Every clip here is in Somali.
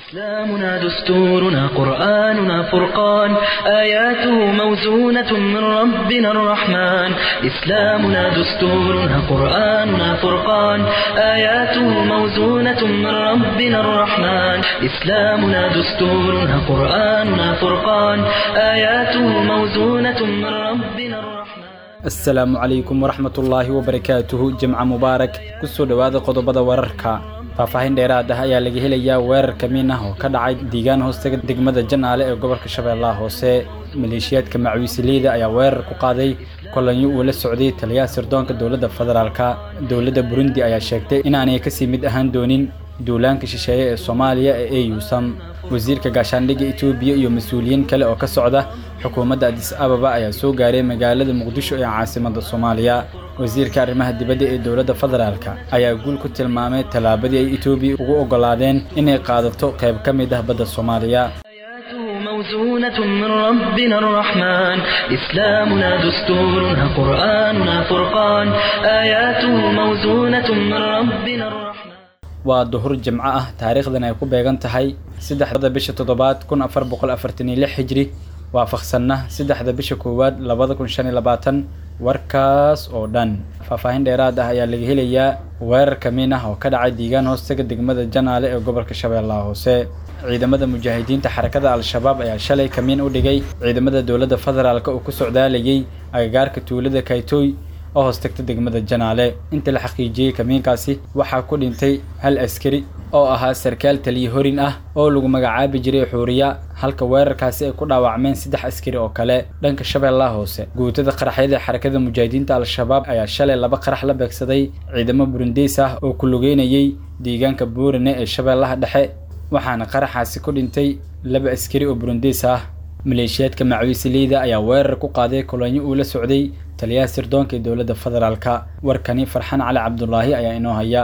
إسلامنا دستورنا قرآننا فرقان آياته موزونة من ربنا الرحمن إسلامنا دستورنا قرآننا فرقان آياته موزونة من ربنا الرحمن إسلامنا دستورنا قرآننا فرقان آياته موزونة من ربنا الرحمن asalaamu calaykum waraxmatullaahi wabarakaatuhu jimca mubaarak kusoo dhowaada qodobada wararka faahfaahin dheeraad ah ayaa laga helayaa weerar kamiin ah oo ka dhacay diigaan hoostaga degmada janaale ee gobolka shabeellaha hoose maleeshiyaadka macwiisileyda ayaa weerar ku qaaday kolanyo uu la socday taliyaha sirdoonka dowladda federaalka dowladda burundi ayaa sheegtay inaanay kasii mid ahaan doonin duulaanka shisheeye ee soomaaliya ee euyusam wasiirka gaashaandhigga etoobiya iyo mas-uuliyiin kale oo ka socda xukuumadda adis ababa ayaa soo gaaray magaalada muqdisho ee caasimadda soomaaliya wasiirka arrimaha dibadda ee dowladda federaalka ayaa guul ku tilmaamay tallaabadii ay etoobiya ugu oggolaadeen inay qaadato qayb ka mid ah badda soomaaliya آياته موزونة من ربنا الرحمن إسلامنا دستورنا قرآننا فرقان آياته موزونة من ربنا الرحمن waa duhur jimco ah taariikhdan ay ku beegan tahay saddexda bisha toddobaad kun afar boqol afartan iyo lix hijri waafaqsanna saddexda bisha koowaad labada kun shan iyo labaatan warkaas oo dhan faahfaahin dheeraad ah ayaa laga helayaa weerar kamiin ah oo ka dhacay diigaan hoostaga degmada janaale ee gobolka shabeellaha hoose ciidamada mujaahidiinta xarakada al-shabaab ayaa shalay kamiin u dhigay ciidamada dowladda federaalk oo ku socdaalayay agagaarka tuulada kaytoy oo hoostagta degmada janaale inta la xaqiijiyey kamiinkaasi waxaa ku dhintay hal askari oo ahaa sarkaal taliye horin ah oo lagu magacaabi jiray xuuriya halka weerarkaasi ay ku dhaawacmeen saddex askari oo kale dhanka shabeellaha hoose guutada qaraxyada xarakada mujaahidiinta al-shabaab ayaa shalay laba qarax la beegsaday ciidamo burundeys ah oo ku lugeynayay deegaanka buurine ee shabeellaha dhexe waxaana qaraxaasi ku dhintay laba askari oo burundeys ah maleeshiyaadka macwiisileyda ayaa weerar ku qaaday kolonyo uu la socday taliyaha sirdoonka ee dowladda federaalka warkani farxan cali cabdulaahi ayaa inoo haya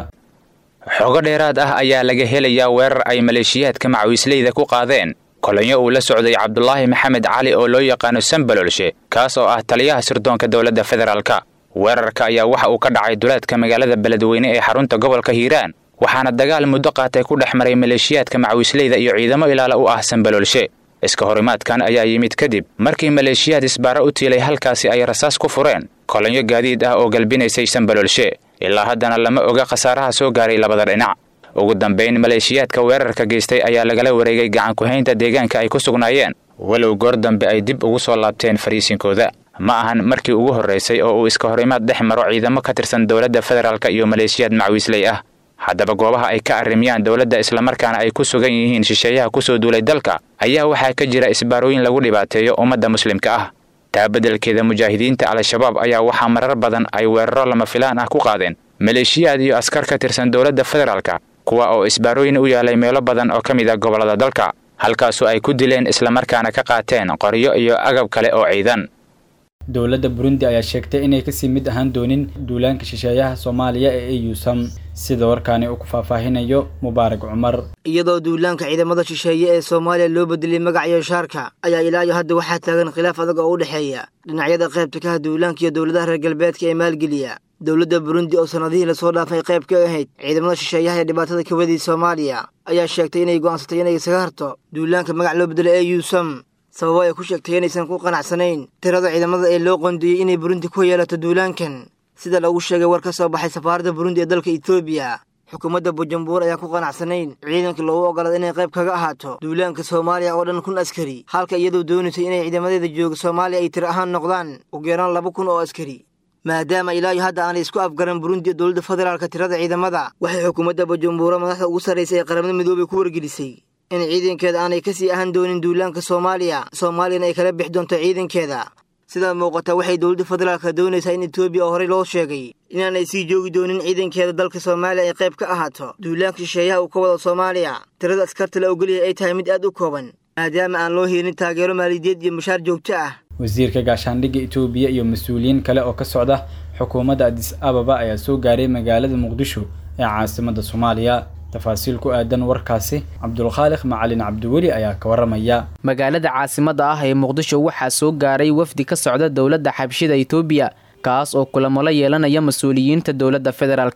xogo dheeraad ah ayaa laga helayaa weerar ay maleeshiyaadka macwiisleyda ku qaadeen kolonyo uu la socday cabdulaahi maxamed cali oo loo yaqaano sambalolshe kaas oo ah taliyaha sirdoonka dowladda federaalka weerarka ayaa waxa uu ka dhacay duleedka magaalada beledweyne ee xarunta gobolka hiiraan waxaana dagaal muddo qaatay ku dhex maray maleeshiyaadka macwiisleyda iyo ciidamo ilaala u ah sambalolshe iska horimaadkan ayaa yimid kadib markii maleeshiyaad isbaaro u tiilay halkaasi ay rasaas ku fureen kolonyo gaadiid ah oo galbinaysay sambalolshe ilaa haddana lama oga khasaaraha soo gaaray labada dhinac ugu dambayn maleeshiyaadka weerarka geystay ayaa lagala wareegay gacan ku-haynta deegaanka ay ku sugnaayeen walow goor dambe ay dib ugu soo laabteen fariisinkooda ma ahan markii ugu horraysay oo uu iska horimaad dhex maro ciidamo ka tirsan dowladda federaalk iyo maleeshiyaad macwiisley ah haddaba goobaha ay ka arrimiyaan dowladda islamarkaana ay ku sugan yihiin shisheeyaha kusoo duulay dalka ayaa waxaa ka jira isbaarooyin lagu dhibaateeyo ummadda muslimka ah taa beddelkeeda mujaahidiinta al-shabaab ayaa waxaa marar badan ay weeraro lama filaan ah ku qaadeen maleeshiyaad iyo askar ka tirsan dowladda federaalka kuwa oo isbaarooyin u yaalay meelo badan oo ka mid ah gobollada dalka halkaasoo ay ku dileen islamarkaana ka qaateen qoryo iyo agab kale oo ciidan dowladda burundi ayaa sheegtay inay kasii mid ahaan doonin duulaanka shisheeyaha soomaaliya ee euyusam sida warkaani uu ku faahfaahinayo mubaarak cumar iyadoo duulaanka ciidamada shisheeye ee soomaaliya loo bedelay magaciyo shaarka ayaa ilaa iyo hadda waxaa taagan khilaaf adag oo u dhexeeya dhinacyada qaybta ka ah duulaanka iyo dowladaha reer galbeedka ee maalgeliya dowladda burundi oo sannadihii lasoo dhaafay qayb ka ahayd ciidamada shisheeyaha ee dhibaatada ka wadii soomaaliya ayaa sheegtay inay go'aansatay inay isaga harto duulaanka magac loo bedelay ee yuusam sababo ay ku sheegtay inaysan ku qanacsanayn tirada ciidamada ee loo qoondeeyey inay burundi ku yeelato duulaankan sida lagu sheegay war ka soo baxay safaaradda burundi ee dalka etoobiya xukuumadda bujumbur ayaan ku qanacsanayn ciidanka loogu oggolaada inay qayb kaga ahaato duulaanka soomaaliya oo dhan kun askari halka iyadoo doonaysay inay ciidamadeeda jooga soomaaliya ay tir ahaan noqdaan ugu yaraan laba kun oo askari maadaama ilaa iyo hadda aanay isku afgaran burundi ee dowladda federaalka tirada ciidamada waxay xukuumadda bujumbura madaxda ugu sarraysay ee qaramada midoobay ku wargelisay in ciidankeeda aanay kasii ahaan doonin duulaanka soomaaliya soomaaliyana ay kala bixi doonto ciidankeeda sidaa muuqata waxay dowladda federaalka doonaysaa in etoobiya oo horey loo sheegay inaanay sii joogi doonin ciidankeeda dalka soomaaliya ay qayb ka ahaato duulaanka shisheeyaha uu ka wado soomaaliya tirada askarta la ogolyahay ay tahay mid aad u kooban maadaama aan loo helin taageero maaliyadeed iyo mushaar joogto ah wasiirka gaashaandhigga etoobiya iyo mas-uuliyiin kale oo ka socda xukuumadda adis ababa ayaa soo gaaray magaalada muqdisho ee caasimadda soomaaliya tafaasiil ku aadan warkaasi cabdulkhaaliq macalin cabdiweli ayaa ka waramaya magaalada caasimadda ah ee muqdisho waxaa soo gaaray wafdi ka socda dowladda xabshida itoobiya kaas oo kulamo la yeelanaya mas-uuliyiinta dowladda federaalka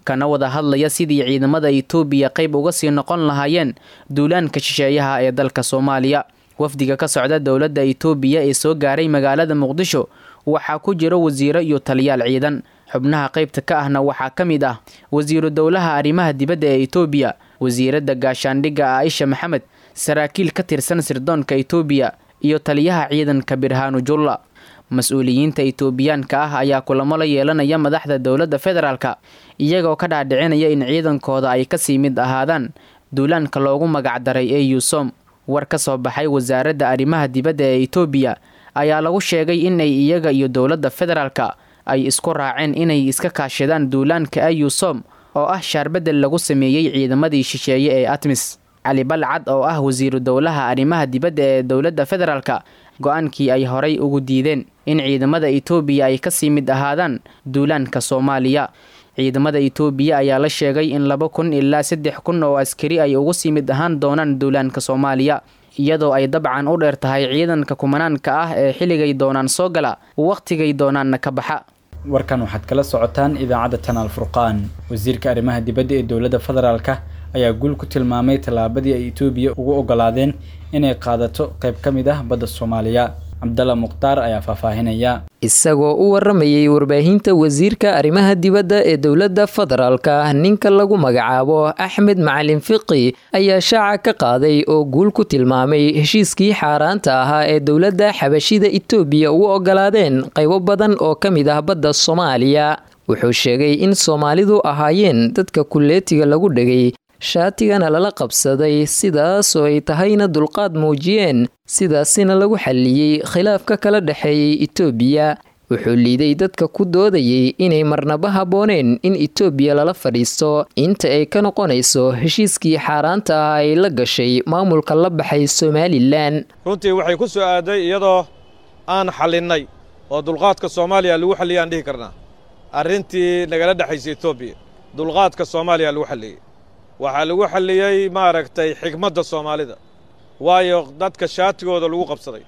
kana wada hadlaya sidii ciidamada itoobiya qayb uga sii noqon lahaayeen duulaanka shisheeyaha ee dalka soomaaliya wafdiga ka socda dowladda itoobiya ee soo gaaray magaalada muqdisho waxaa ku jira wasiiro iyo taliyaal ciidan xubnaha qaybta ka ahna waxaa ka mid ah wasiiru dowlaha arrimaha dibadda ee itoobiya wasiiradda gaashaandhigga aaisha maxamed saraakiil ka tirsan sirdoonka itoobiya iyo taliyaha ciidanka birhaanu julla mas-uuliyiinta itoobiyaanka ah ayaa kulamo la yeelanaya madaxda dowladda federaalka iyagoo ka dhaadhicinaya in ciidankooda ay kasii mid ahaadaan duulaanka loogu magacdaray ee yuusom war ka soo baxay wasaaradda arrimaha dibadda ee itoobiya ayaa lagu sheegay inay iyaga iyo dowladda federaalka ay isku raaceen inay iska kaashadaan duulaanka ayusom oo ah shaarbedel lagu sameeyey ciidamadii shisheeye ee atmis cali balcad oo ah wasiiru dowlaha arrimaha dibadda ee dowladda federaalka go-aankii ay horay ugu diideen in ciidamada itoobiya ay kasii mid ahaadaan duulaanka soomaaliya ciidamada itoobiya ayaa la sheegay in laba kun ilaa saddex kun oo askari ay ugu sii mid ahaan doonaan duulaanka soomaaliya iyadoo ay dabcan u dheer tahay ciidanka kumanaanka ah ee xilligay doonaan soo gala wakhtigay doonaanna ka baxa warkan waxaad kala socotaan idaacadda tanaal furqaan wasiirka arrimaha dibadda ee dowladda federaalka ayaa guul ku tilmaamay tallaabadii ay itoobiya ugu ogolaadeen inay qaadato qayb ka mid ah badda soomaaliya cabdalla mukhtaar ayaa faahfaahinaya isagoo u waramayay warbaahinta wasiirka arrimaha dibadda ee dowladda federaalka ninka lagu magacaabo axmed macalin fiqi ayaa shaaca ka qaaday oo guul ku tilmaamay heshiiskii xaaraanta ahaa ee dowladda xabashida itoobiya ugu ogolaadeen qaybo badan oo ka mid ah badda soomaaliya wuxuu sheegay in soomaalidu ahaayeen dadka kulleetiga lagu dhegay shaatigana lala qabsaday sidaasoo ay tahayna dulqaad muujiyeen sidaasina lagu xalliyey khilaafka kala dhexeeyey itoobiya wuxuu liiday dadka ku doodayay inay marnaba habbooneen in itoobiya lala fadhiisto inta ay ka noqonayso heshiiskii xaaraanta ah ay la gashay maamulka la baxay somalilan runtii waxay ku soo aaday iyadoo aan xallinnay oo dulqaadka soomaaliya lagu xalliyay aan dhihi karnaa arrintii nagala dhexaysay etoobiya dulqaadka soomaaliya lagu xalliyey waxaa lagu xalliyey maaragtay xigmadda soomaalida waayo dadka shaatigooda lagu qabsaday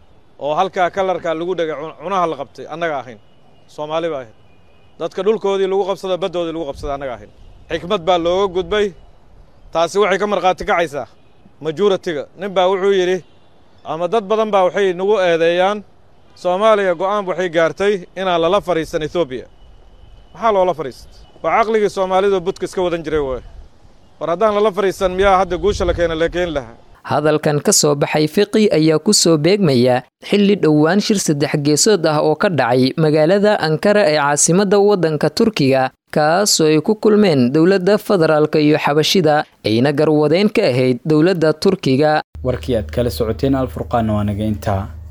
oo halkaa kalarkaa lagu dhegay cunaha la qabtay annaga ahayn soomaali ba ahayd dadka dhulkoodii lagu qabsada baddoodii lagu qabsaday annaga ahayn xikmad baa looga gudbay taasi waxay ka markhaati kacaysaa majuratiga nin baa wuxuu yidhi ama dad badan baa waxay nagu eedeeyaan soomaaliya go'aan waxay gaartay inaan lala fadhiisan etoobiya maxaa loola fadhiistay waa caqligii soomaalidu budka iska wadan jiray waay war haddaan lala fadhiisan miyaa hadda guusha la keena la keeni lahaa hadalkan ka soo baxay fiqi ayaa ku soo beegmaya xilli dhowaan shir saddex geesood ah oo ka dhacay magaalada ankara ee caasimadda waddanka turkiga kaasoo ay ku kulmeen dowladda federaalka iyo xabashida ayna garwadeen ka ahayd dowladda turkiga warkii aad kala socoteen alfurqaanna waa naga intaa